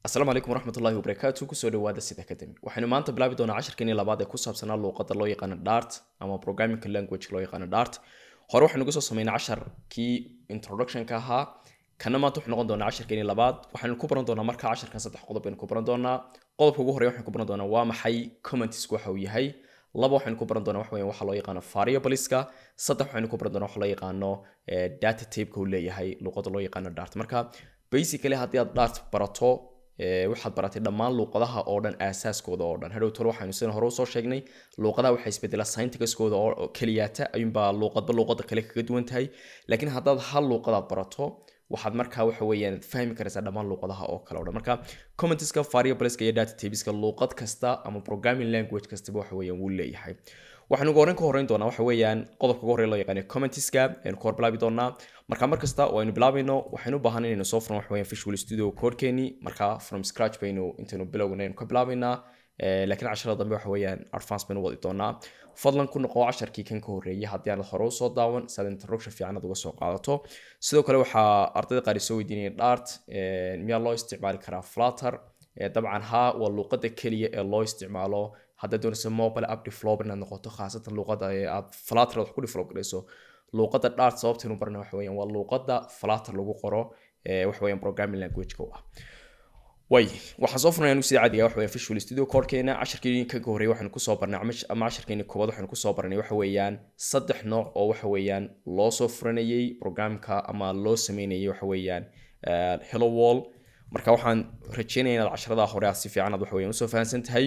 asalaamu calaykum waraxmatullahi wabarakaatu kusoo dhawaada sida academy waxaynu maanta bilaabi doonaa casharkeenii labaad ee ku saabsanaa luuqadda loo yaqaano dart ama programming language loo yaqaano dart hore waxaynu kusoo sameynay casharkii introductionka ahaa kana maanta wuxuu noqon doonaa casharkeenii labaad waxaynu ku baran doonaa marka casharkan saddex qodob baynu ku baran doonaa qodobka ugu horeya waxaynu ku baran doonaa waa maxay commentsku waxa uu yahay laba waxaynu ku baran doonaa waxa weeyaan waxa loo yaqaano variableska saddex waxaynu ku baran doonaa waxa loo yaqaano data typeka uu leeyahay luuqadda loo yaqaano dart marka basically haddii aad dart barato waxaad baratay dhammaan luuqadaha oo dhan aasaaskooda oo dhan hadhow tole waxaynu sidan hore usoo sheegnay luuqadaha waxay isbedelaa syntaxkooda oo keliyaata ayuunbaa luuqadba luuqada kale kaga duwan tahay laakiin haddaad hal luuqadaad barato waxaad markaa waxa weeyaan fahmi karaysaa dhammaan luuqadaha oo kale o dhan marka commenteska variableska iyo data tabeska luuqad kasta ama programming language kastaba waxa weeyaan wuu leeyahay waxaynu ugu horreyn ka horreyn doonaa waxa weeyaan qodobka ugu horreyn loo yaqaano commenteska aynu ka hor bilaabi doonaa marka mar kasta oo aynu bilaabayno waxaynu u baahan inaynu soo furno waxa weeyaan visual studio codekeeni marka from scratch baynu intaynu bilowgana aynu ka bilaabaynaa laakiin casharada dambe waxa weeyaan advance baynu wadi doonaa fadlan ku noqo casharkii kan ka horreeyay haddii aanad hore usoo daawan si aad introduction fiican aad uga soo qaadato sidoo kale waxaa ardayda qaar soo weydiinaya dart miyaa loo isticmaali karaa flutter dabcan ha waa luuqada keliya ee loo isticmaalo haddaad doonayso mobile app developer inaad noqoto khaasatan luuqada aad flutter wax ku develop garayso luuqada dart sababtaynu barna waxa weeyaan waa luuqada flutter lagu qoro waxa weeyaan programming language-ka u ah way waxaan soo furnay anu sida caadiga waxa weeyaan visual studio codekeena casharkii ka horreeyay waxaanu kusoo barnay ama casharkeeni koowaad waxaanu kusoo barnay waxa weeyaan saddex nooc oo waxa weeyaan loo soo furanayay programka ama loo sameynayay waxa weeyaan hello wall marka waxaan rajeynaya inaad casharada hore aad si fiican aad waxa weeyaan usoo fahansan tahay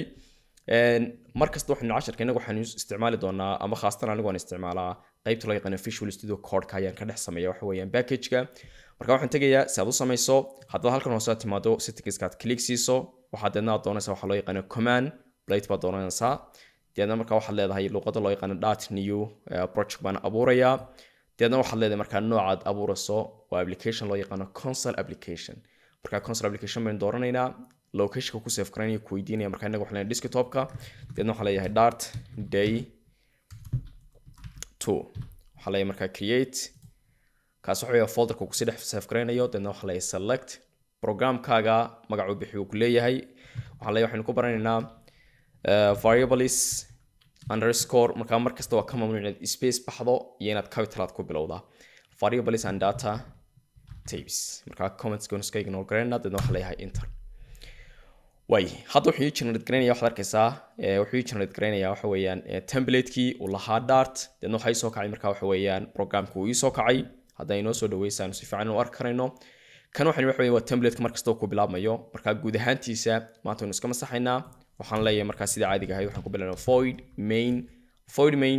mar kasta waxaynu casharka inagu waxaanu isticmaali doonaa ama khaasatan anigu aan isticmaalaa qaybta loo yaqaano visual studio codeka ayaan ka dhex sameeya waxa weeyaan packageka marka waxaan tegayaa si aad u samayso haddaad halkan hoose timaado settingska aad click siiso waxaad deedna aad doonaysaa waxa loo yaqaano command plate baad doonaysaa deedna marka waxaad leedahay luuqada loo yaqaano dart new project baan abuurayaa deedna waxaad leedahay markaa noocaad abuurayso waa application loo yaqaano console application marka console application baynu dooranaynaa locationka ku save garanaya ku weydiinaya marka inaga waxaan leeyahay desktopka deedna waxaan leeyahay dart day two waxaan leeyahay markaa create kaas waxa weeyaa folderka kusii dhex save garanayo deedna waxaan leeyahay select programkaaga magacuu bixi uu ku leeyahay waxaan leeyahay waxaynu ku baranaynaa variables underscore markaa mar kasta waa ka mamnuuc inaad space baxdo iyo inaad capital aad ku bilowdaa variables and data tapes markaa comments gooniska ignore garanayna deedna waxaan leeyahay enter way hadda wuxuu ii generate garaynaya waxaad arkaysaa wuxuu ii generate garaynaya waxa weeyaan templateki uu lahaa dart deedna waxaa ii soo kacay marka waxa weeyaan programka uu ii soo kacay hadda inoo soo dhaweysaanu si fiican u arki karayno kan waxaan waxa weeyaan waa templateka markasta uu ku bilaabmayo marka guud ahaantiisa maanta waynu iska masaxaynaa waxaan leeyahay markaa sida caadiga ahayd waxaan ku bilaabnaa void main void main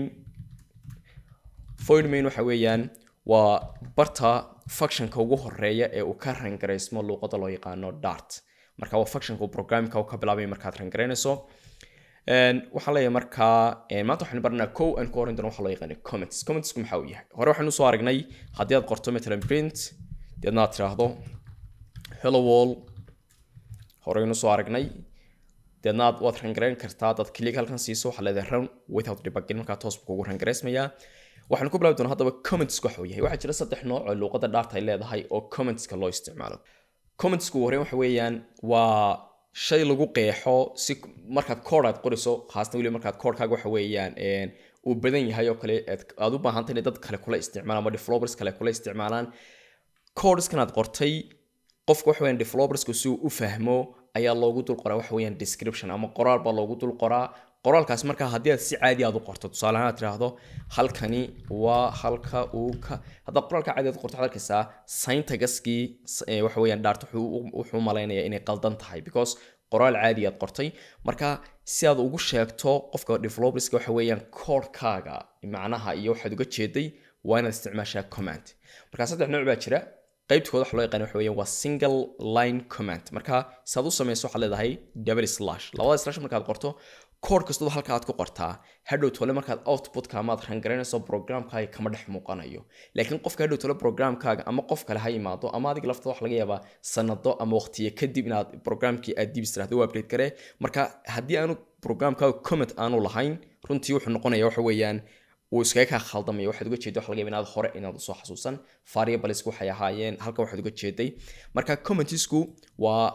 void main waxa weeyaan waa barta functionka ugu horeeya ee uu ka rangaraysmo luuqada loo yaqaano dart marka waa functionka programka uu ka bilaabay markaad rangaraynayso waxaan leeyahay markaa maanta waxaynu baranaa kow aan ku horeyn doono waxa loo yaqaano comments commentsku maxaa uu yahay hore waxaynu soo aragnay haddii aad qorto matalan print deedna aad tiraahdo hello wall horeynu soo aragnay deedna aad waad rangarayn kartaa dad click halkan siiso waxaa leedahay run without debugging markaa toos buu kugu rangaraysmayaa waxaanu ku bilaabi doonaa haddaba commentsku waxa uu yahay waxaa jira saddex nooc oo luuqadda dhaarta ay leedahay oo commentska loo isticmaalo commentsku horeen waxa weeyaan waa shay lagu qeexo si markaad kood aad qoriso khaasatan weliba markaad koodkaaga waxa weeyaan uu badan yahay oo kale aad u baahantay inay dad kale kula isticmaalaan ama developers kale kula isticmaalaan codeskan aad qortay qofka waxa weeyaan developersku si uu u fahmo ayaa loogu dul qoraa waxa weeyaan description ama qoraal baa loogu dul qoraa qoraalkaas markaa haddii aad si caadi aad u qorto tusaale ahaan aad tiraahdo halkani waa halka uu ka haddaad qoraalka caadi aad u qorto waxaad arkaysaa syntagaskii waxa weeyaan dhaart wuxuu malaynayaa inay qaldan tahay because qoraal caadi aad qortay marka si aad ugu sheegto qofka developerska waxa weeyaan koodhkaaga macnaha iyo waxaad uga jeeday waa inaad isticmaashaa command marka saddex nooc baa jira qaybtooda waxa loo yaqaan waxa weeyaan waa single line command marka si aad u samayso waxaad leedahay double slash labada slash markaad qorto kood kastoo halka aad ku qortaa hadhow tole markaad outputka amaad rangaraynayso programkaaga kama dhex muuqanayo laakiin qofka hadhow tole programkaaga ama qof kale ha yimaado ama adiga laftada waxa laga yaabaa sanado ama waqtiyo kadib inaad programkii aad dib istiraahdo u update garee marka haddii aanu programkaaga comment aanu lahayn runtii wuxuu noqonaya waxa weeyaan wuu iskaga kaa khaldamaya waxaad uga jeeda waxa laga yaaba inaad hore inaad usoo xasuusan variablesku waxay ahaayeen halkan waxaad uga jeeday marka commentisku waa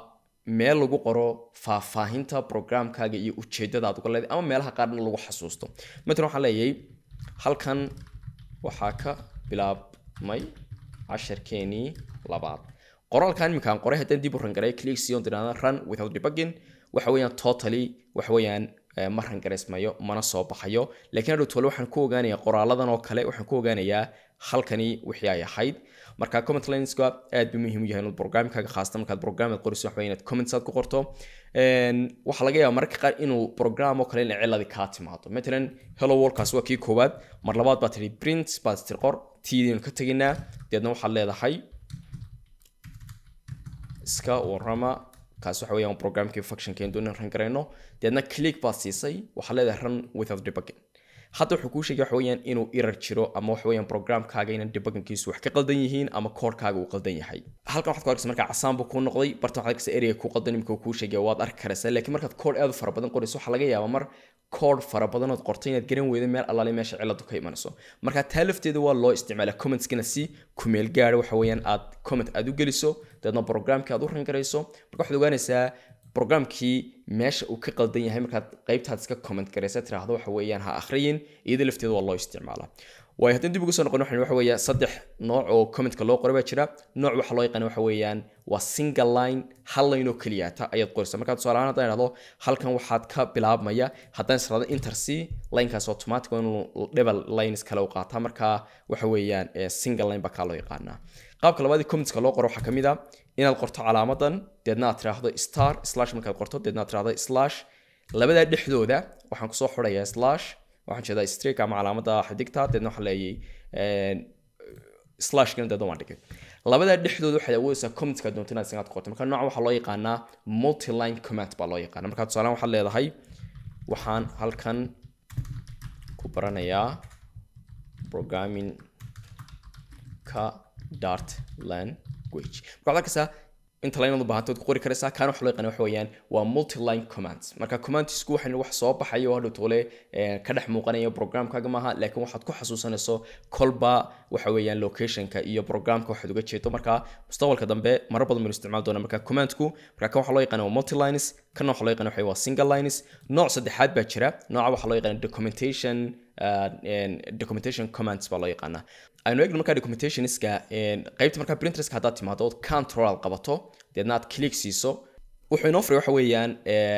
meel lagu qoro faahfaahinta programkaaga iyo ujeedada aad uga leedahay ama meelaha qaarna lagu xasuusto matalan waxaan leeyahay halkan waxaa ka bilaabmay casharkeenii labaad qoraalkan iminkaan qoray haddaan dib u rangaray click sion tirahda run without debugging waxa weeyaan totally waxa weeyaan ma rangaraysmayo mana soo baxayo laakiin hadhow tole waxaan ku ogaanayaa qoraaladan oo kale waxaan ku ogaanayaa halkani wixii ay ahayd marka comment lineska aad buu muhiim u yahay inaad programkaaga khaasatan markaad program aad qorayso waxa inaad comments aad ku qorto waxaa laga yaabaa mararka qaar inuu program oo kale in ciladi kaa timaado matalan hello worldkaas waa kii koowaad mar labaad baad tihi print baad tir qor tiidaynu ka teginaa deedna waxaad leedahay iska warrama kaas waxa weeyaan programkii functionkeen doon ran garayno deedna click baad siisay waxaad leedahay run without debugging hadda wuxuu kuu sheegay waxa weeyaan inuu error jiro ama waxa weeyaan programkaaga inaan debuggingkiisu wax ka qaldan yihiin ama koodhkaaga uu qaldan yahay halkan waxaad ku arkaysa markaa casaan buu kuu noqday bartan waxaad arkaysa ereyga kuu qaldan imika kuu sheegaya waad arki karaysaa laakiin markaad koodh aad u fara badan qorayso waxaa laga yaabaa mar koodh fara badan ood qortay inaad garan weydo meel allaale meesha ciladu ka imanayso marka taa lafteeda waa loo isticmaalaa commentskana si kumeel gaara waxa weeyaan aad comment aad u geliso dabeedna programkii aad u rangarayso marka waxaad ogaanaysaa programkii meesha uu ka qaldan yahay markaad qaybtaad iska comment garaysa tiraahdo waxa weeyaan ha akhriyin iyada lafteeda waa loo isticmaalaa waayo haddaan dib ugu soo noqon waxaan waxa weeyaa saddex nooc oo commentka loo qoray baa jira nooc waxa loo yaqaan waxa weeyaan waa single line hal line oo keliyaata ayaad qoraysaa markaa tusaale ahaan haddaan idhahdo halkan waxaad ka bilaabmaya haddaan israado inter c linekaas automatic waa inuu double lines kale u qaataa markaa waxa weeyaan single line baa kaa loo yaqaanaa qaabka labaadii commentska loo qoro waxaa ka mid a inaad qorto calaamadan deedna aad tiraahdo star slash markaad qorto deedna aad tiraahdo slash labadaa dhexdooda waxaan kusoo xurayaa slash waxaan jeedaa streak ama calaamada xidigta deedna waxaan leeyay slashkana deedna waan dhigay labadaa dhexdooda waxaad awoodaysaa commentska doonto inaad isaga qorto marka nooca waxaa loo yaqaanaa multiline comment baa loo yaqaana marka tusaalehan waxaad leedahay waxaan halkan ku baranayaa programming ka dart language marka waxaad arkaysaa inta line aad u baahanto waad ku qori karaysaa kaana waxa loo yaqaan waxa weeyaan waa multiline commands marka commandsku waxay wax soo baxayo oo hadhow toole ka dhex muuqanaya programkaaga maaha laakiin waxaad ku xasuusanayso kolba waxa weeyaan locationka iyo programka waxaad uga jeedo marka mustaqbalka dambe marar badan baynu isticmaali doonaa marka commandku marka kan waxaa loo yaqaan waa multilines kana waxaa loo yaqaan waxa waa single lines nooc saddexaad baa jira nooca waxaa loo yaqaan documentation documentation commands baa loo yaqaanaa aynu eegno markaa documentationska qaybta markaa printerska haddaad timaado ood control aad qabato deedna aad click siiso wuxuu inoo furay waxa weeyaan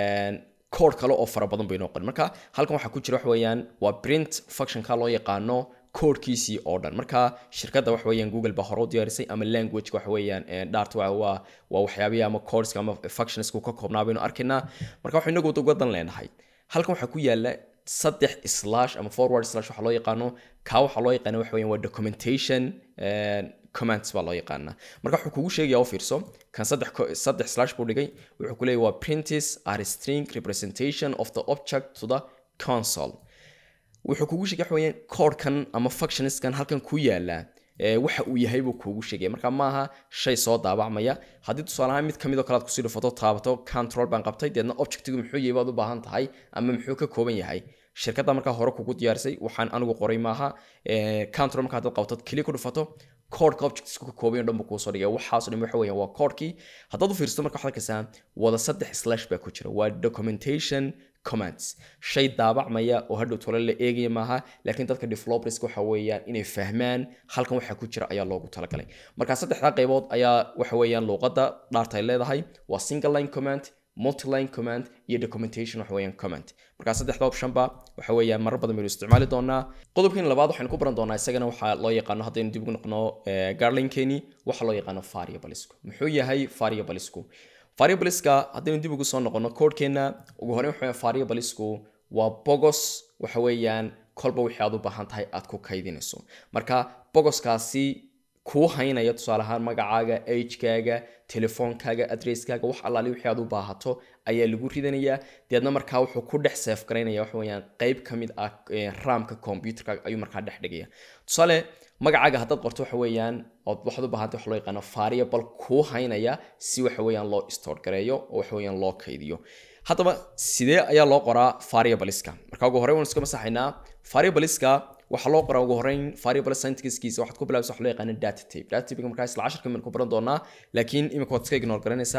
code kale oo fara badan bay inoo qorin marka halkan waxaa ku jira waxa weeyaan waa print functionka loo yaqaano codekiisii oo dhan marka shirkadda waxa weeyaan google baa hore u diyaarisay ama language waxa weeyaan dhart waa waa waa waxyaabihi ama codeska ama functionska ka koobnaa baynu arkaynaa marka waxaa inagu uga dan leenahay halkan waxaa ku yaala saddex slash ama forward slash waxaa loo yaqaano kaa waxaa loo yaqaana waxa weeyaan waa documentation comments baa loo yaqaanaa marka wuxuu kugu sheegaya oo fiirso kan saddex saddex slash buu dhigay wuxuu ku leeyahy waa printis are string representation of the object to the console wuxuu kugu sheegay waxa weeyaan codekan ama functionskan halkan ku yaala waxa uu yahay buu kuugu sheegaya marka maaha shay soo daabacmaya haddii tusaale ahaan mid kamid oo kale aad kusii dhufato taabato control baan qabtay deedna objectigu muxuu yahay baad u baahan tahay ama muxuu ka kooban yahay shirkadda markaa hore kugu diyaarisay waxaan anigu qoray maaha control markaa haddaad qabto keli ku dhufato codeka objectsku ka kooban dhan buu kuusoo dhigaya waxaasoo dhan waxa weeyaan waa codekii haddaad u fiirsato marka waxaad arkaysaa wada saddex slash baa ku jira waa documentation commands shay daabacmaya oo hadhow tole la eegaya maaha laakiin dadka developerska waxa weeyaan inay fahmaan halkan waxa ku jira ayaa loogu talagalay marka saddexdaa qaybood ayaa waxa weeyaan luuqadda dhaarta ay leedahay waa single line command multiline command iyo documentation waxa weeyaan command marka saddexda optionba waxa weeyaan marar badan baynu isticmaali doonaa qodobkan labaad waxaynu ku baran doonaa isagana waxaa loo yaqaano haddaynu dib ugu noqno garlinkeni waxaa loo yaqaano variablesku muxuu yahay variablesku variableska haddaynu dib ugu soo noqono codekeenna ugu horreyn waxa variablesku waa bogos waxa weeyaan kolba wixii aad u baahan tahay aad ku kaydinayso marka bogoskaasi kuu haynaya tusaale ahaan magacaaga agekaaga telefoonkaaga adresskaaga wax allaali wixii aad u baahato ayaa lagu ridanayaa deedna markaa wuxuu ku dhex seef garaynaya waxa weeyaan qayb ka mid ah raamka computerkaaga ayuu markaa dhex dhigaya tusaale magacaaga haddaad qorto waxa weeyaan ood waxaad u baahantay waxa loo yaqaano variable kuu haynaya si waxa weeyaan loo store gareeyo oo waxa weeyaan loo kaydiyo haddaba sidee ayaa loo qoraa variableska marka ugu horreyn waan iska masaxaynaa variableska waxaa loo qoraa ugu horreyn variable syntaxkiisa waxaad ku bilaabaysa waxa loo yaqaano data type data type markaa isla casharka min ku baran doonaa laakiin imika waad iska ignore garanaysaa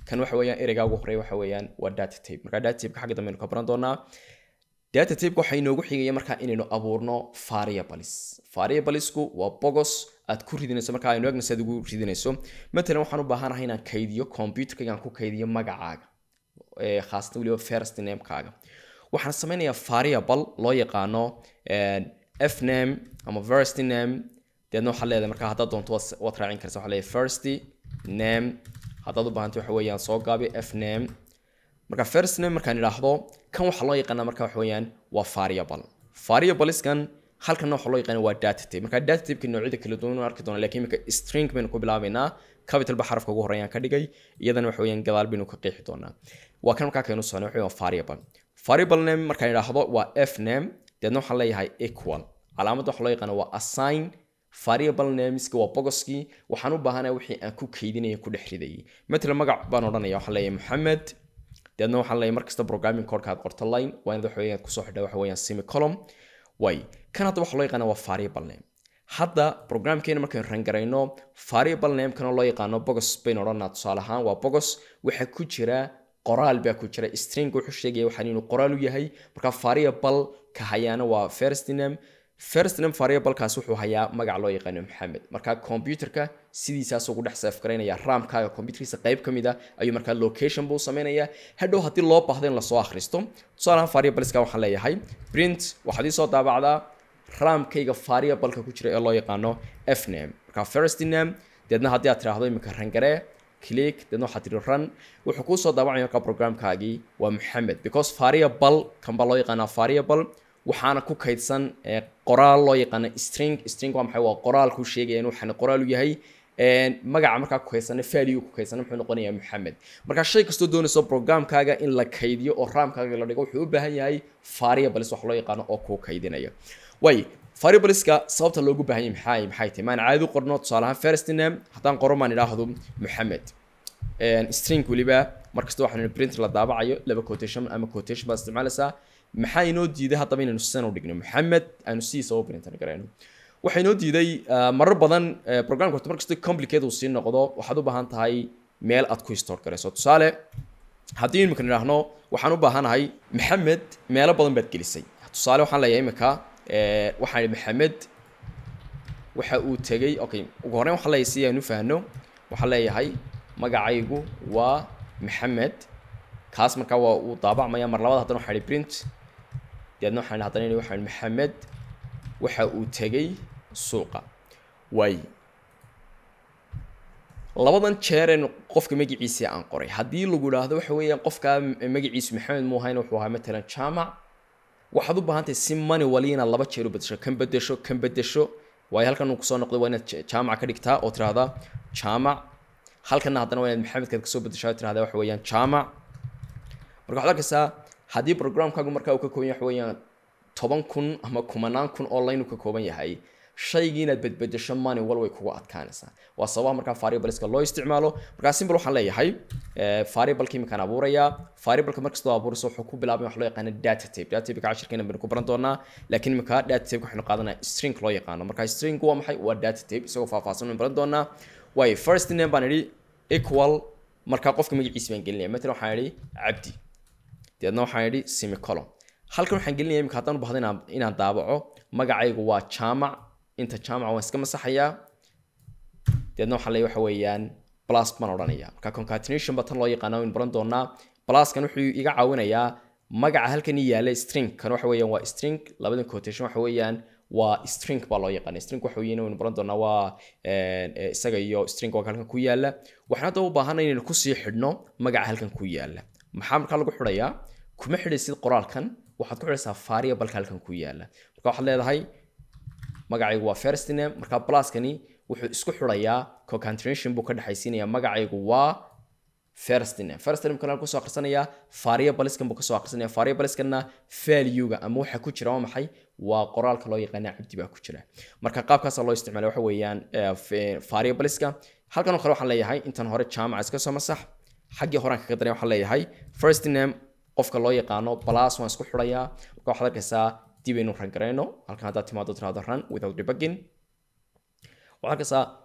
kan waxa weeyaan ereygaa ugu horeeya waxa weeyaan waa data type marka data type xagga dambe aynu ka baran doonaa data type waxaa inoogu xigaya markaa inaynu abuurno variables variablesku waa bogos aad ku ridinayso marka aynu eegna siaad ugu ridinayso matalan waxaan u baahanahay inaan kaydiyo computerka aan ku kaydiyo magacaaga khaasatan weliba first namekaaga waxaan sameynayaa variable loo yaqaano f name ama first name deedna waxaa leedahay marka haddaad doonto waad raacin karsa waxaa leedahay first name haddaad u baahantay waxa weeyaan soo gaabi f name marka first name markaan idhaahdo kan waxaa loo yaqaanaa marka waxa weeyaan waa variable variableskan halkanna waxaa loo yaqaana waa data type marka data typeka noocyada kala duwan arki doona lakiin iminka string baynu ku bilaabaynaa capital ba xarafka ugu horeeyaan ka dhigay iyadana waxa weeyaan gadaal baynu ka qeexi doonaa waa kan markaa kaynu socnay waxa weeyaan variable variable name markaan idhaahdo waa f name deedna waxaan leeyahay equal calaamadda waxaa loo yaqaana waa assign variable nameska waa bogoskii waxaan u baahanaya wixii aan ku kaydinaya ku dhex ridayay matalan magac baan odhanaya waxaan leeyahay maxamed deedna waxaan leeyahay markasta programming codeka aad qorto line waa inaad waxa weeyaan kusoo xidha waxa weeyaan semicolumn way kan hadda waxaa loo yaqaana waa variable name hadda programkeena markaynu rangarayno variable namekana loo yaqaano bogos baynu odhanaa tusaale ahaan waa bogos waxaa ku jira qoraal baa ku jira string wuxuu sheegaya waxaan inuu qoraal u yahay marka variable ka hayaana waa first name first name variablekaas wuxuu hayaa magac loo yaqaano maxamed marka computerka sidiisaas ugu dhex save garaynaya ramkaaga computerkiisa qayb ka mid a ayuu markaa location buu samaynayaa hadhow haddii loo baahdo in lasoo akhristo tusaalahaan variableska waxaan leeyahay print waxaad ii soo daabacdaa ramkayga variableka ku jira ee loo yaqaano f name marka first name deedna haddii aad tiraahdo iminka rangaree click deedna waxaad tiri run wuxuu kuu soo daabacaya markaa programkaagii waa maxamed because variable kan baa loo yaqaanaa variable waxaana ku kaydsan qoraal loo yaqaana string string waa maxay waa qoraal ku sheegaya in waxaan qoraal u yahay magaca markaa ku kaysana value ku kaysana muxuu noqonayaa maxamed marka shay kastoo doonayso programkaaga in la kaydiyo oo ramkaaga la dhigo wuxuu u baahan yahay variables wax loo yaqaano oo kuu kaydinaya way variableska sababta loogu baahan yahay maxay maxay tahay maan caadi u qorno tusaale ahaan first name haddaan qoro maan idhaahdo maxamed string weliba markasta waxaan print la daabacayo laba quotation ama quotation baad isticmaalaysaa maxaa inoo diiday haddaba inaynu sidan u dhigno maxamed aanu sidiisa u printan garayno waxaa inoo diiday marar badan programka horta markasta complicate uu sii noqdo waxaad u baahan tahay meel aad ku store garayso tusaale haddii iminka idhaahno waxaan u baahanahay maxamed meelo badan baad gelisay tusaale waxaan leeyahay iminka waxaan maxamed waxa uu tegey okay ugu horreyn waxaan leeyahay si aynu fahno waxaan leeyahay magacaygu waa maxamed kaas markaa waa uu daabacmaya mar labada haddana waxaan ihi print deedna waxaan haddana ihi waxaan maxamed waxa uu tegey suuqa waay labadan jeereen qofka magaciisa aan qoray haddii lagu idhaahdo waxa weeyaan qofka magaciisu maxamed muu ahayn wuxuu ahaa matalan jaamac waxaad u baahan tahay si mani wali inaad laba jeer u bedesho kan bedesho kan bedesho waayo halkan uu kusoo noqday waa inaad jaamac ka dhigtaa oo tirahdaa jaamac halkanna haddana waa inaad maxamedkaad kasoo bedeshaa oo tirahdaa waxa weeyaan jaamac marka waxaad arkaysaa haddii programkaagu markaa uu ka kooban yahay waxa weeyaan toban kun ama kumanaan kun oo line uu ka kooban yahay shaygii inaad bedbedesho mani wal way kugu adkaanaysaa waa sababaha markaa variableska loo isticmaalo markaa simple waxaan leeyahay variableka iminkaan abuurayaa variableka markastoo abuurayso wuxuu ku bilaabay wax loo yaqaano data tape data tape cashirkeena baynu ku baran doonaa laakiin iminka data tape waxaynu qaadanaa string loo yaqaano marka string waa maxay waa data tape isagoo faahfaahsan baynu baran doonaa waayo first name baan idhi equal markaa qofka magaciisa baan gelinaya matalan waxaan idhi cabdi deedna waxaan idhi semicolon halkan waxaan gelinaya iminka haddaan u bahdo inaan inaan daabaco magacaygu waa jaamac inta jaamac waan iska masaxayaa deedna waxaan leeyahay waxa weeyaan plus baan odhanaya marka concatenation ba tan loo yaqaana waynu baran doonaa pluskan wuxuu iga caawinayaa magaca halkan ii yaala string kan waxa weeyaan waa string labadan quotation waxa weeyaan waa string baa loo yaqaana string waxa weeyaan waynu baran doonaa waa isaga iyo string waa halkan ku yaala waxaan hadda u baahanay inaynu kusii xidhno magaca halkan ku yaala maxaa markaa lagu xidhayaa kuma xidhaysid qoraalkan waxaad ku xidhaysaa variableka halkan ku yaala marka waxaad leedahay magacaygu waa first name marka pluskani wuxuu isku xidhayaa concatenation buu ka dhexaysiinayaa magacaygu waa first name first name kana kusoo akhrisanayaa variableskan buu kasoo akhrisanaya variableskanna value-ga ama waxa ku jira waa maxay waa qoraalka loo yaqaana cabdi baa ku jira marka qaabkaasa loo isticmaalay waxa weeyaan variableska halkan oo kale waxaan leeyahay intan hore jaamaca iska soo masax xaggii horaan kaga daray waxaan leeyahay first name qofka loo yaqaano plus waan isku xidhayaa marka waxaad arkaysaa dib aynu rangarayno halkan haddaad timaado tirahdo run without debugging waxaad arkaysaa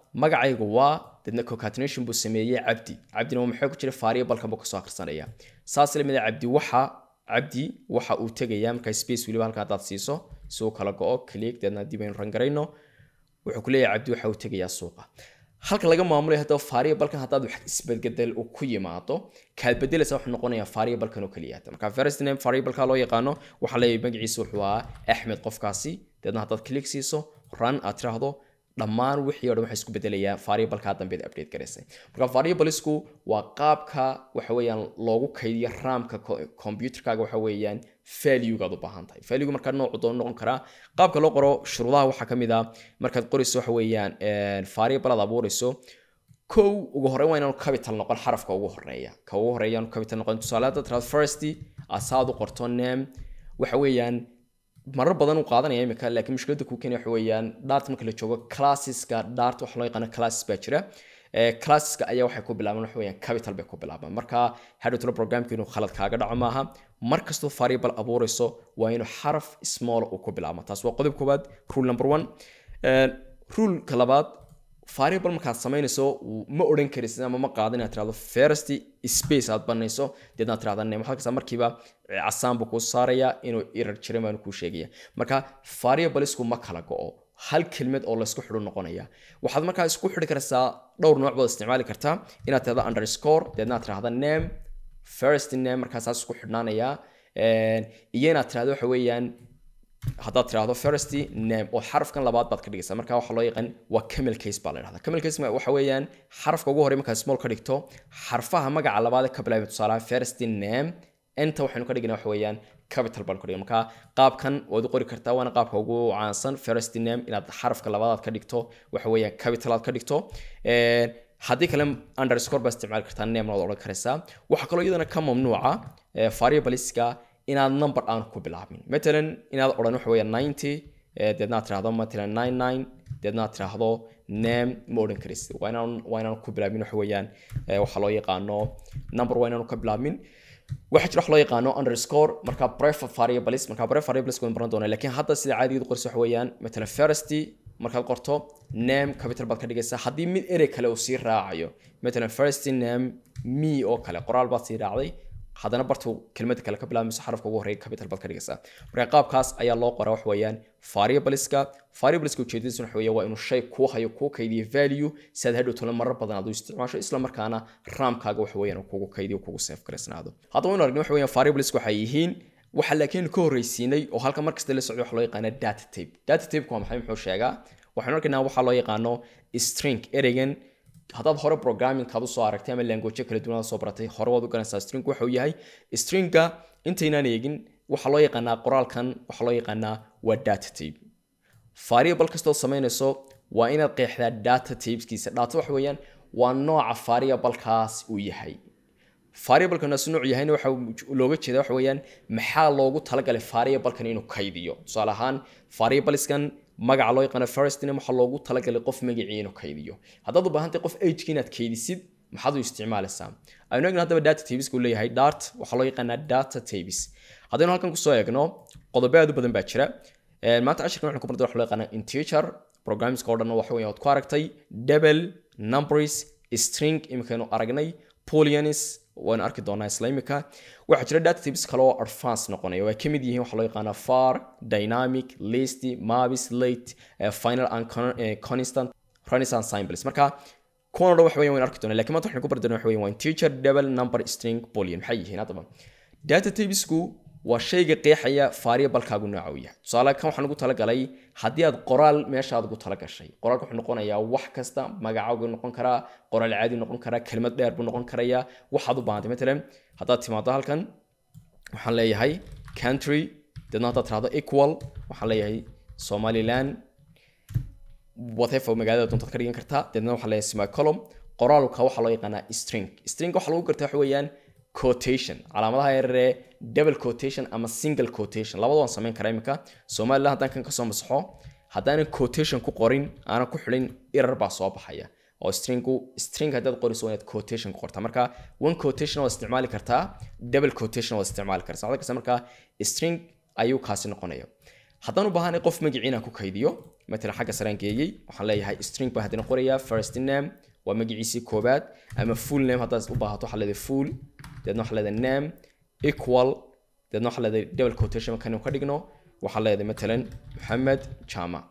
magacaygu waa deedna concatenation buu sameeyey cabdi cabdina waa maxaa ku jira variablekan buu kasoo akhrisanaya saas la mid ah cabdi waxa cabdi waxa uu tegayaa markaa space weliba halka haddaad siiso si uu kala go-o click deedna dib aynu rangarayno wuxuu ku leeyahay cabdi waxa uu tegayaa suuqa halka laga maamulayo haddaba variablekan haddaad wax isbedbedel uu ku yimaado kaad bedelaysa wuxuu noqonayaa variablekan oo keliya marka first name variableka loo yaqaano waxaa leeyahay magaciisa wuxuu ahaa axmed qofkaasi deedna haddaad click siiso run aad tiraahdo dhammaan wixii o dhan waxay isku bedelayaa variableka dambeed update garaysay marka variablesku waa qaabka waxa weeyaan loogu kaydiyo ramka computerkaaga waxa weeyaan valuegaad u baahan tahay value markaa noocu doon noqon karaa qaabka loo qoro shuruudaha waxaa ka mid ah markaad qorayso waxa weeyaan variable aad abuurayso kow ugu horreyn waa inaanu capital noqon xarafka ugu horeeya ka ugu horeeya aanu capital noqon tusaale hadda tiraad first asaad u qorto name waxa weeyaan marar badan uu qaadanaya imika laakiin mushkiladda kuu keenaya waxa weeyaan dart marka la joogo classiska dart waxa loo yaqaano classes baa jira classiska ayaa waxay ku bilaabaan waxa weeyaan capital bay ku bilaabaan marka hadhowtalo programka inuu khalad kaaga dhaco maaha mar kastoo variable abuurayso waa inuu xaraf small uu ku bilaabo taas waa qodob koowaad rule number one ruleka labaad variable markaad samaynayso ma odhan karaysid ama ma qaadin inaad tirahdo first space aad banayso deedna aad tirahda name halkaas markiiba casaan buu kuu saaraya inuu error jiray baanu kuu sheegaya marka variablesku ma kala go-o hal kelmad oo laysku xidhu noqonaya waxaad markaa isku xidhi karaysaa dhowr nooc baad isticmaali kartaa inaad tirahdo underscore deedna aad tirahda name first name markaasaas isku xidhnaanaya iyo inaad tirahdo waxa weeyaan haddaad tirahdo first name oo xarafkan labaad baad ka dhigaysaa marka waxa loo yaqaan waa camel case baa la dhahdaa camel case waxa weeyaan xarafka ugu horey markaad small ka dhigto xarfaha magaca labaad ka bilaabay tusaalaha first name inta waxaynu ka dhignaa waxa weeyaan capital baan ku dhigna marka qaabkan waad u qori kartaa waana qaabka ugu caansan first name inaad xarafka labaad aad ka dhigto waxa weeyaan capital aad ka dhigto haddii kale underscore baa isticmaali kartaa name waad odhan karaysaa waxaa kaloo iyadana ka mamnuuca variableska inaad number aan ku bilaabin matalan inaad odhan waxa weeya ninety deedna aad tirahdo matalan nine nine deedna aad tirahdo name ma odhan karaysid waa inaan waa inaan ku bilaabin waxa weeyaan waxaa loo yaqaano number waa inaan ka bilaabin waxaa jira wax loo yaqaano underscore marka prefer variables marka prefer variables waan baran doonaa laakiin hadda sida caadigeedu qorso waxa weeyaan matalan first markaad qorto name capital baad ka dhigaysaa haddii mid erey kale uu sii raacayo matalan first name me oo kale qoraal baad sii raacday haddana bartu kelmadda kale ka bilaabmayso xarafka ugu horreeya capital baad ka dhigaysaa marka qaabkaas ayaa loo qoraa wax weeyaan variableska variableska ujeedadiisu waxa weeye waa inuu shay kuu hayo kuu kaydiyo value si aad hadhow tole marar badan aad u isticmaasho isla markaana ramkaaga waxa weeyaan kugu kaydiyo kugu safe garaysnaado haddaba waynu aragnay waxa weeyaan variableska waxay yihiin waxa laakiin ka horreysiinay oo halka markasta la socday waxa loo yaqaana data tape data tapeku waa maxay muxuu sheegaa waxaynu arkaynaa waxaa loo yaqaano string ereygan haddaad hore programmingkaad usoo aragtay ama language kala duwan soo baratay hore waad u garanaysaa string waxa uu yahay stringa intaynaan eegin waxaa loo yaqaanaa qoraalkan waxaa loo yaqaanaa waa data tape variable kastoo samaynayso waa inaad qeexdaa data tapeskiisa data waxa weeyaan waa nooca variablekaas uu yahay variablekan si nooc yahayna waxa looga jeeda waxa weeyaan maxaa loogu talagalay variablekan inuu kaydiyo tusaale ahaan variableskan magaca loo yaqaano first name waxaa loogu talagalay qof magacii inuu kaydiyo haddaad u baahantahay qof ageki inaad kaydisid maxaad u isticmaalaysaa aynu eegno haddaba data tabeska uu leeyahay dart waxaa loo yaqaanaa data tabes haddaynu halkan kusoo eegno qodobo aad u badan baa jira maanta cashirkan waxaan ku bartay waxa loo yaqaanaa integer programmingska oo dhan waxa weeyaan waad ku aragtay double numbers string imikaynu aragnay booleans waan arki doonaa isla imika waxaa jira database kale oo advance noqonaya oo ay ka mid yihiin waxaa loo yaqaanaa far dynamic list mavis late final and constant renaissance symbols marka kuwan o dhan waxa weyan waan arki doonaa lakin maanta waxaan ku bari doonaa waxa weyan waa integer double number string boolean maxay yihiin haddaba databasku waa shayga qeexaya variablekaagu nooca uu yahay tusaale kan waxaan ugu talagalay haddii aad qoraal meesha aad ugu talagashay qoraalka wuxuu noqonayaa wax kasta magacaagu noqon karaa qoraal caadi noqon karaa kelmad dheer buu noqon karayaa waxaad u baahantay matalan haddaad timaado halkan waxaan leeyahay country deedna haddaad tirahdo equal waxaan leeyahay somaliland whatever magaalada doontaad ka dhigan kartaa deedna waxaan leeyahay semicolum qoraalka waxaa loo yaqaanaa string string waxaa lagu gartaa waxa weeyaan quotation calaamadaha yararee double quotation ama single quotation labada waan samayn karaa imika somaliland haddaan kan kasoo masaxo haddaanan quotation ku qorin aanan ku xidhin error baa soo baxaya oo stringu string haddaad qoriso waa inaad quotation ku qortaa marka one quotation waad isticmaali kartaa double quotation waad isticmaali kartaa waxaad arkaysaa marka string ayuu kaasi noqonaya haddaan u baahanay qof magiciina ku kaydiyo matalan xagga saraan geeyey waxaan leeyahay string baan haddana qorayaa first name waa magaciisii koobaad ama full name haddaad u baahato waxaa leedahay full deedna waxaa leedahay name equal deedna waxaa leedahay double quotation markaan ka dhigno waxaa leedahay matalan maxamed jama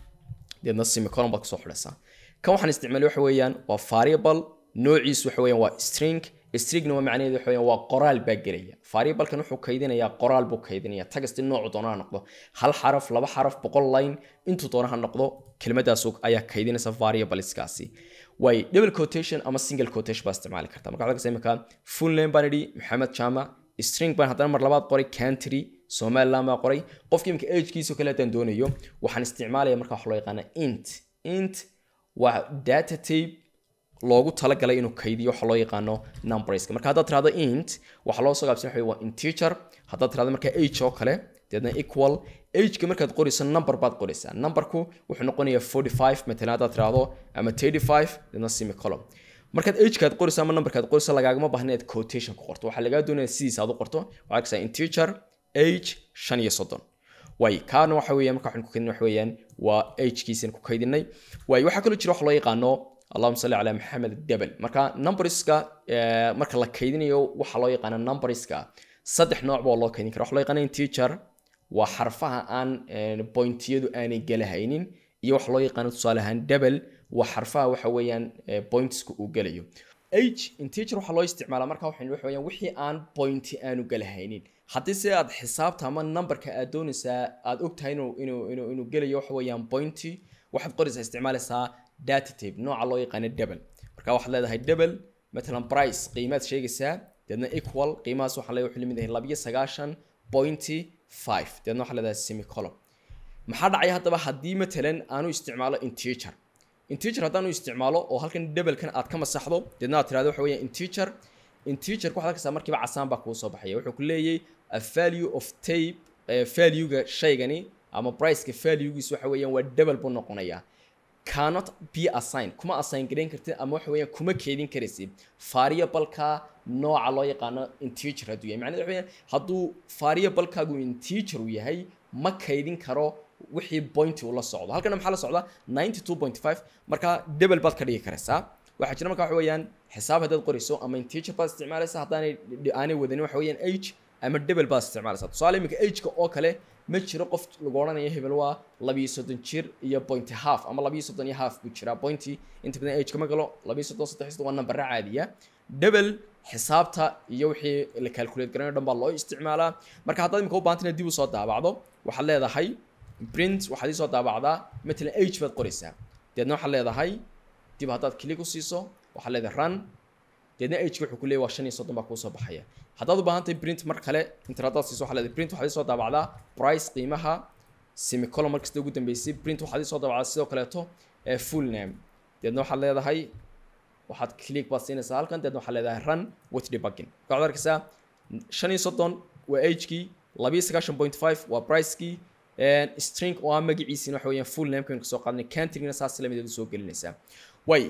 deedna semicolon baad kusoo xidhaysaa kan waxaan isticmaalay waxa weeyaan waa variable noociisu waxa weeyaan waa string stringna waa macnaheedu waxa weeyaan waa qoraal baa gelaya variablekan wuxuu kaydinayaa qoraal buu kaydinaya tagasti noocu doona ha noqdo hal xaraf laba xaraf boqol line intuu doona ha noqdo kelimadaas ayaa kaydinaysa variableskaasi way double quotation ama single quotation baa isticmaali karta marka waxaad arkaysa imika full name baan idhi maxamed jama string baan haddana mar labaad qoray country somaliland baa qoray qofka imika agekiisa kale haddaan doonayo waxaan isticmaalaya marka wax loo yaqaana int int waa data tape loogu talagalay inuu kaydiyo waxa loo yaqaano numberska marka haddaad tirahdo int waxaa loo soo gaabsan waxa waa integer haddaad tirahdo marka age oo kale deedna equal ageka markaad qorayso number baad qoraysaa numberku wuxuu noqonayaa 45 matalan haddaad tirahdo ama 35 deedna semicolon markaad agekaad qorayso ama numberkaad qorayso lagaagama baahna inaad quotation ku qorto waxaa lagaa doonaya sidiisa aad u qorto waxaa arkaysaa integer age shan iyo soddon way kaana waxa weeyaan marka waxaan ku kaydinay waxa weeyaan waa agekiisan ku kaydinay way waxaa kaloo jira wax loo yaqaano allahuma salli calaa maxamed debel marka numberska marka la kaydinayo waxaa loo yaqaana numberska saddex nooc baa loo kaydin kara waxa loo yaqaana integer waa xarfaha aan pointiyadu aanay galahaynin iyo waxa loo yaqaano tusaale ahaan debel waa xarfaha waxa weeyaan pointska uu gelayo age integer waxaa loo isticmaalaa marka waxaan waxa weeyaan wixii aan pointi aanu galahaynin haddii se aad xisaabta ama numberka aad doonaysaa aad ogtahay inuu inuu inuu inuu gelayo waxa weeyaan pointy waxaad qoraysaa isticmaalaysaa data tape nooca loo yaqaano double marka waxaad leedahay double matalan price qiimaad sheegaysaa deedna equal qiimahaas waxaa leeyahay wuxuu limid yahay labiyo sagaashan pointy five deedna waxaa leedahay semicolon maxaa dhacaya haddaba haddii matalan aanu isticmaalo integer integer haddaanu isticmaalo oo halkan doublekan aad ka masaxdo deedna aad tirahdo waxa weeyaan integer integer waxaad arkaysaa markiiba casaan baa kuu soo baxaya wuxuu ku leeyahay a value of tape valuega shaygani ama priceka valuegiisu waxa weeyaan waa double buu noqonayaa cannot be assigned kuma assign gareyn kartid ama waxa weeyaan kuma keedin karaysid variableka nooca loo yaqaano integer hadduu yahay macnaheedu waxa weeyaan hadduu variablekaagu integer uu yahay ma kaydin karo wixii pointi uu la socdo halkana maxaa la socda 92.5 marka double baad ka dhigi karaysaa waxaa jira marka waxa weeyaan xisaab haddaad qorayso ama integer baad isticmaalaysa haddaanay aanay wadanin waxa weeyaan age ama double baad isticmaalaysaa tusaale iminka ageka oo kale ma jiro qof lagu odhanayo hebel waa labiyo soddon jir iyo pointy half ama labiyo soddon iyo half buu jiraa pointy inta badan age kama galo labiyo soddon saddex soddon waa nambara caadiya double xisaabta iyo wixii la calculate garanayo dhan baa loo isticmaalaa marka haddaad imika u baahanta inaad dib u soo daabacdo waxaad leedahay print waxaad isoo daabacdaa matalan age baad qoraysaa deedna waxaad leedahay dib haddaad click u siiso waxaad leedahay run deedna ageka wuxuu ku leeyahy waa shan iyo soddon baa kuu soo baxaya haddaad u baahan tahay print mar kale inter haddaad siiso waxaad leedahay print waxaad isoo daabacdaa price qiimaha semicolon markasta ugu dambeysay print waxaad isoo daabacdaa sidoo kaleeto full name deedna waxaad leedahay waxaad click baad siinaysaa halkan deedna waxaad leedahay run with debugging marka waxaad arkaysaa shan iyo soddon waa agekii labiyo sagaashan point five waa pricekii string oo ah magaciisina waxa weeyaan full name kan kasoo qaadnay countrygna saas lamideedu soo gelinaysaa way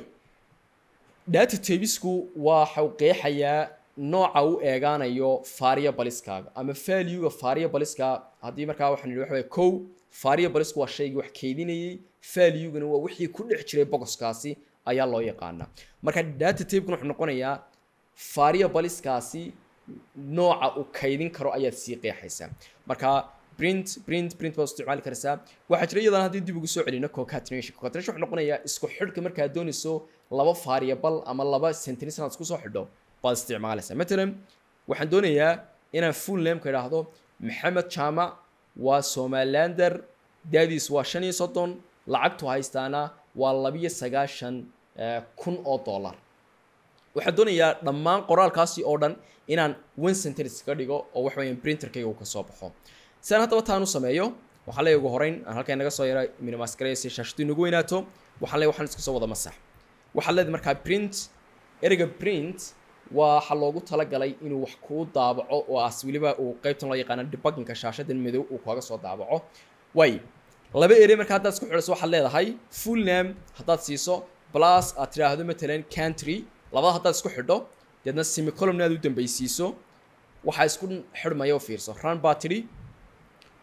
data tabisku waxa uu qeexayaa nooca u eegaanayo variableskaga ama valuega variableska haddii markaa waxaan nidhi waxa weeye kow variablesku waa shaygii wax keydinayay valuegana waa wixii ku dhex jiray bogoskaasi ayaa loo yaqaanaa marka data tabekuna wuxuu noqonayaa variableskaasi nooca uu kaydin karo ayaad sii qeexaysaa marka print print print baad isticmaali karaysaa waxaa jira iyadana haddii dib ugu soo celino concatenation concatenation wuxuu noqonayaa isku xidhka markaad doonayso laba variable ama laba sentence inaad isku soo xidho baad isticmaalaysaa matalan waxaan doonayaa inaan full nameka idhaahdo maxamed jaamac waa somalilander daadiis waa shan iyo soddon lacagtu haystaana waa labiyo sagaashan kun oo dollar waxaan doonayaa dhammaan qoraalkaasi oo dhan inaan one sentence ka dhigo oo waxa weeyaan printerkayga uu ka soo baxo si aan haddaba taan u sameeyo waxaa leeyahay ugu horeyn aan halkan naga soo yara minimas gareeya si shaashadu inagu weynaato waxaan leeyahay waxaan iska soo wada masax waxaa leedahay markaa print ereyga print waxa loogu talagalay inuu wax kuu daabaco oo as weliba uu qaybtan loo yaqaano debugginka shaashadan madow uu kaaga soo daabaco way laba erey marka haddaad isku xidhayso waxaad leedahay full name haddaad siiso plus aad tidhaahdo matalan country labada haddaad isku xidho deedna semicolumna aad u dambaysiiso waxaa isku xidhmaya u fiirso run baa tidhi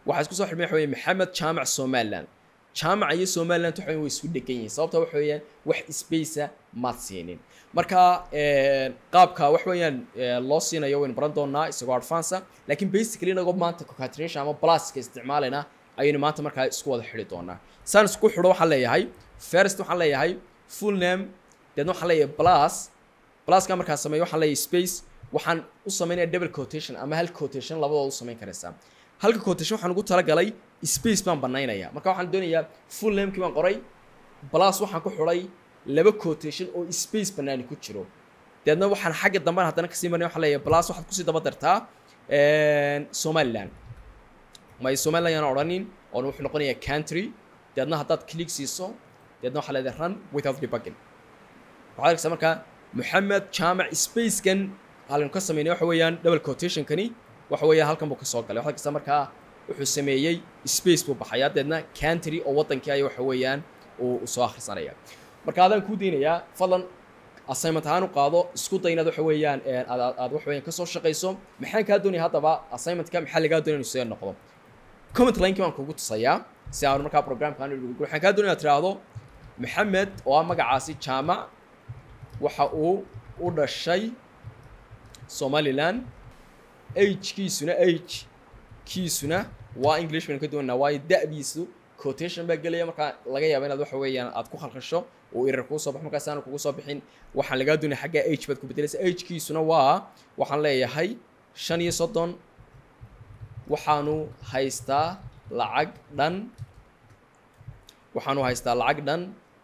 waxaa isku soo xidhmay waxa weeye maxamed jaamac somaliland jaamaca iyo somaliland waxa weeye way isku dhegan yihiin sababta waxa weeyaan wax spacea maad siinin marka qaabka wax weeyaan loo siinayo waynu baran doonaa isagoo advance laakiin basically inagoo maanta concatenation ama pluska isticmaalayna ayaynu maanta markaa isku wada xidhi doonaa saan isku xidho waxaan leeyahay first waxaan leeyahay full name deedna waxaan leeyahay plus pluska markaan sameeyo waxaan leeyahay space waxaan u sameynaya double quotation ama hal quotation labadooda u samayn karaysaa halka quotation waxaan ugu talagalay space baan banaynaya marka waxaan doonayaa full namekii baan qoray plus waxaan ku xidhay laba quotation oo space banaani ku jiro deedna waxaan xagga dambe haddana kasii marnay waxaan leeyahay plus waxaad kusii daba dartaa somaliland may somaliland yaan odhanin oon wuxuu noqonayaa country deedna haddaad click siiso deedna waxaa leedahay run without debugging waxaad arkaysaa markaa maxamed jaamac spacekan halkan ka sameynay waxa weeyaan double quotationkani waxa weeyaan halkan buu ka soo galay waxaad arkaysaa markaa wuxuu sameeyey space buu baxayaa deedna country oo waddankii ay waxa weeyaan uu soo akhrisanaya marka adaan kuu daynayaa fadlan assignment ahaan u qaado isku day inaad waxa weeyaan aad aad waxa weeyaan kasoo shaqayso maxaan kaa doonaya haddaba assignmentka maxaa lagaa doonaya inuu see noqdo comment linekii baan kugu tusayaa si aan markaa programkaan waxaan kaa doonaya tiraahdo maxamed oo ah magacaasi jaamac waxa uu u dhashay somaliland agekiisuna age kiisuna waa english baynu ka doonaa waayo da'diisu quotation baa gelaya markaa laga yaaba inaad waxa weeyaan aad ku khalkhasho uu erar kuu soo baxo markaas aanu kugu soo bixin waxaan lagaa doonaya xagga age baad ku bedelaysa agekiisuna waa waxaan leeyahay shan iyo soddon waxaanu haystaa lacag dhan waxaanu haystaa lacag dhan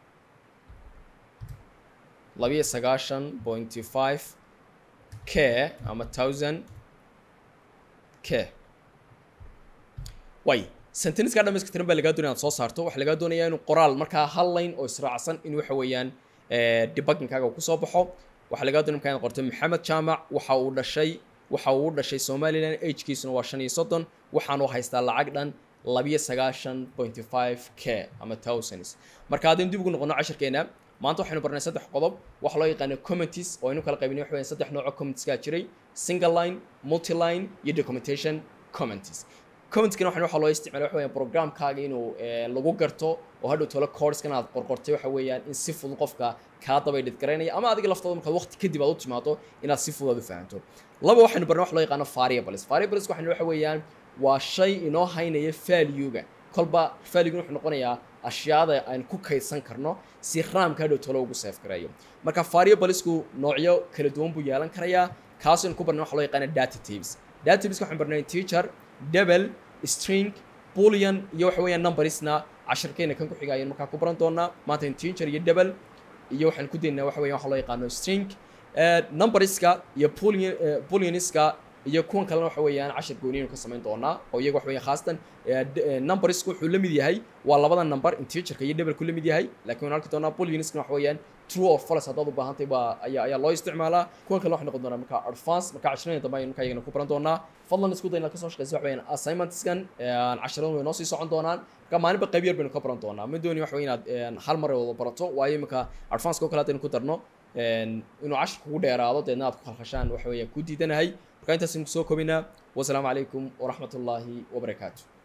labiyo sagaashan pointy five k ama thousand k way senteniskaa dhamayskatiran baa lagaa doonaya inaad soo saarto waxaa lagaa doonayaa inuu qoraal markaa hal line oo israacsan in waxa weeyaan debuggingkaaga kusoo baxo waxaa lagaa doonaya markaa inaad qorto maxamed jaamac waxa uu dhashay waxa uu u dhashay somaliland agekiisuna waa shan iyo soddon waxaanu haystaa lacag dhan labiyo sagaashan pointy five k ama thousands marka haddaynu dib ugu noqono cashirkeena maanta waxaynu barnay saddex qodob waxa loo yaqaano commenties oo aynu kala qaybinay waxa weeyaan saddex nooc oo commentieskaa jiray single line multiline iyo documentation commenties commentkana waxaan waxaa loo isticmaalay waxa weeyaan programkaaga inuu lagu garto oo hadhow tolo coursekan aad qorqortay waxa weeyaan in si fudud qofka kaa dabay dhidgaraynaya ama adiga laftooda markaad waqti kadib aad u timaado inaad si fudud aad u fahanto laba waxaynu barnay waxa loo yaqaano variables variables waxaynu waxa weeyaan waa shay inoo haynaya value-ga kolba value-gun wuxuu noqonayaa ashyaada aan ku kaydsan karno si raamka hadhow tolo ugu save gareeyo marka variablesku noocyo kala duwan buu yeelan karayaa kaasaynu ku barnay waxa loo yaqaano data types data types waxaan barnay teacher double string boolean iyo waxa weeyaan numbersna cashirkeena kan ku xiga ayaynu markaa ku baran doonaa maanta integer iyo double iyo waxaan ku daynaa waxa weeyaan waxa loo yaqaano string numberska iyo boolean booleaniska iyo kuwan kalena waxa weeyaan cashir gooniyaynu ka samayn doonaa oo iyaga waxa weeyaan khaasatan numbersku wuxuu la mid yahay waa labada number integerka iyo double ku la mid yahay laakiin waan arki doonaa booleaniskana waxa weeyaan true or false haddaad u baahantahay baa ayaa ayaa loo isticmaalaa kuwan kale waxay noqon doonaa marka advance marka cashiradeen dambe ayaynu markaa iyagana ku baran doonaa fadlan isku day inaad kasoo shaqeysa waxa weeyaan assignmentskan cashiradun way noo sii socon doonaan marka maalinba qayb yar baynu ka baran doonaa ma dooni waxa weeye inaad hal mar wada barato waayo iminka advance oo kale haddaynu ku darno inuu cashir kugu dheeraado deedna aad ku khalkhashaan waxa weeyaan ku diidanahay marka intaasaynu kusoo kobinaa wasalaamu calaykum waraxmat ullaahi wabarakaatu